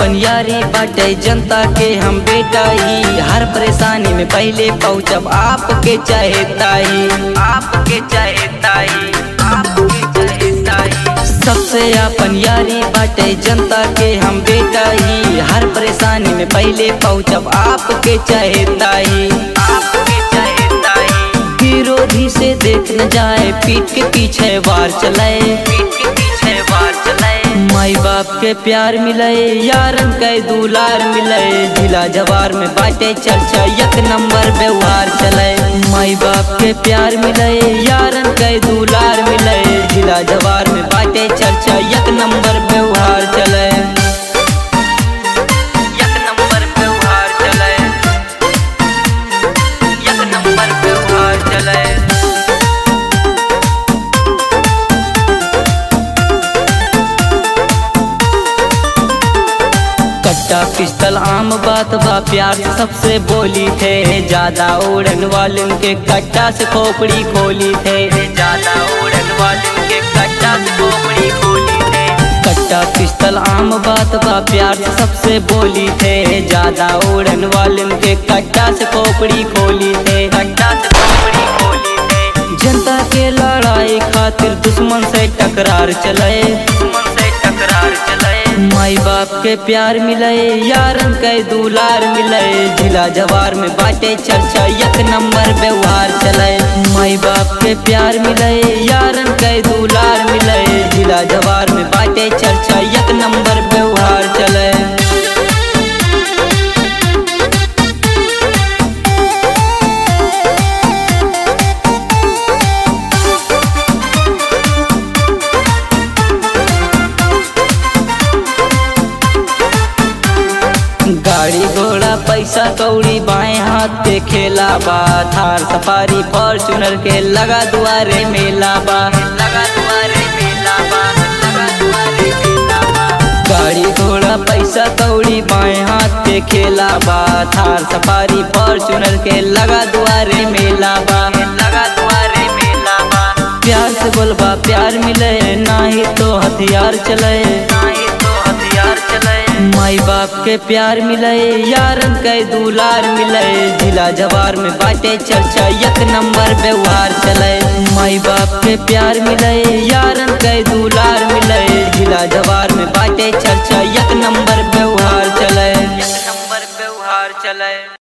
अपन यारी बाटे जनता के हम बेटा ही हर परेशानी में पहले पहुँचब आपके चाहे ताई आपके चाहे ताई आपके चाहे ताई सबसे अपन यारी बाटे जनता के हम बेटा ही हर परेशानी में पहले पहुँचब आपके चाहे ताई आपके चाहे ताई विरोधी से देख न जाए पीठ के पीछे वार चलाए पीठ के पीछे वार चलाए माई बाप के प्यार मिले यारन के दुलार मिले जिला जवार में बाटे चर्चा एक नंबर व्यवहार चले माई बाप के प्यार मिले यारन के दुलार मिले जिला जवार में बाटे चर्चा एक नंबर व्यवहार चले एक नंबर व्यवहार चले एक नंबर व्यवहार चले कट्टा पिस्तल आम बात बा प्यार से सबसे बोली थे ज्यादा उड़न वालन के कट्टा से खोपड़ी खोली थे ज्यादा उड़न वालन के कट्टा से खोपड़ी खोली थे कट्टा पिस्तल आम बात बा प्यार से सबसे बोली थे ज्यादा उड़न वालन के कट्टा से खोपड़ी खोली थे कट्टा से खोपड़ी खोली थे जनता के लड़ाई खातिर दुश्मन से टकरार चले दुश्मन से टकरार चले माई बाप के प्यार मिले यारन के दुलार मिले जिला जवार में बाटे चर्चा एक नंबर व्यवहार चले माई बाप के प्यार मिले यारन के दुलार मिले जिला जवार में बाटे चर्चा एक नंबर व्यवहार चले गाड़ी घोड़ा पैसा कौड़ी बाएं हाथ के खेला बा थार सफारी फॉर्चूनर के लगा दुआरे मेला बा लगा दुआरे मेला बा लगा दुआरे मेला बा गाड़ी घोड़ा पैसा कौड़ी बाएं हाथ के खेला बा थार सफारी फॉर्चूनर के लगा दुआरे मेला बा लगा दुआरे मेला बा प्यार से बोलबा प्यार मिले नाही तो हथियार चले नाही तो हथियार चले माई बाप के प्यार मिले यारन के दुलार मिले जिला जवार में बाटे चर्चा एक नंबर व्यवहार चले माई बाप के प्यार मिले यारन के दुलार मिले जिला जवार में बाटे चर्चा एक नंबर व्यवहार चले एक नंबर व्यवहार चले